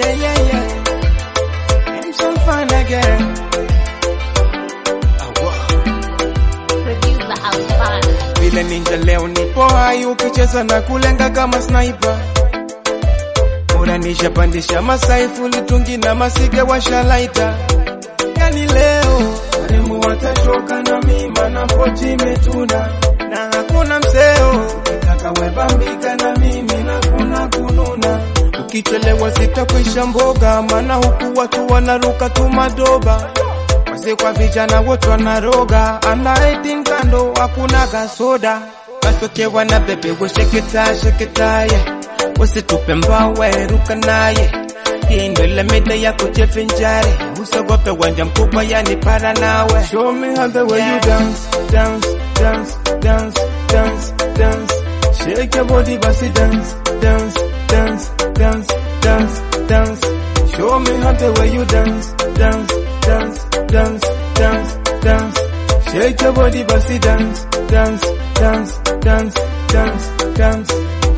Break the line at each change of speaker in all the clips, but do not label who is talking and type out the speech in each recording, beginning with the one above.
yeah, yeah, yeah. I'm so fine again.
Producer Alfana.
Vile ninja leo nipo hai, ukicheza na kulenga kama sniper. Uranisha pandisha masaifu, litungi na masige washalaita. Yani leo waremu watachoka na mima na pochi imetuna na hakuna mseo, ukitaka webambika na mimi na kuna kununa. Ukichelewa sitakwisha mboga, maana huku watu wanaruka tu madoba Wazee kwa vijana wote wanaroga, ana 18 kando hakuna gasoda. Wasokewa na bebe wesheketa sheketa ye, wasitupe mbawe ruka naye. Hii ndo ile mida ya kujivinjari, usiogope wanja mkubwa yani para nawe. Show me how the way you dance, dance, dance, dance, dance, dance. Shake your body basi dance, dance, dance, dance, dance, dance. Show me how the way you dance, dance, dance, dance, dance, dance. Shake your body, basi dance, dance, dance, dance, dance, dance.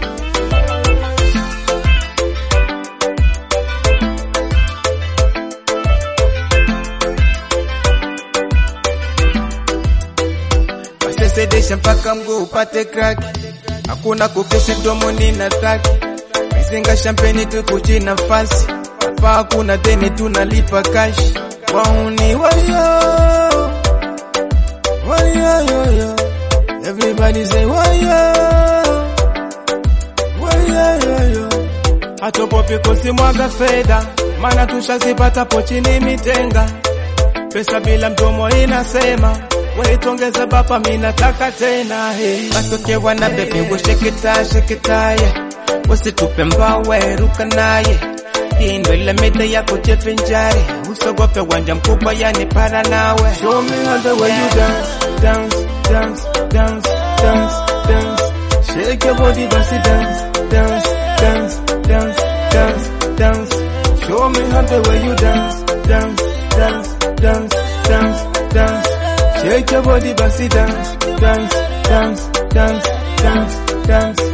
Wasesedesha mpaka mguu upate crack, hakuna kukesha domoni na taki. Mizinga champagne tukuchi nafasi, hapa hakuna deni tunalipa cash. Wauni wayo, wayo yo yo, everybody say wayo, wayo yo yo. Hatopopi kusimwaga fedha, maana tushazipata pochini mitenga. Pesa bila mdomo inasema waitongeze bapa, minataka tena hey. Wasokewa na bebe wesheketa sheketa ye, wasitupe mbawe ruka naye. Hii ndo ile mida ya kujivinjari, usogope wanja mkubwa yani para nawe. Show me how the way you dance, dance, dance, dance, dance, dance. Shake your body basi dance, dance, dance, dance, dance, dance. Show me how the way you dance, dance, dance, dance, dance, dance. Shake your body basi dance, dance, dance, dance, dance, dance.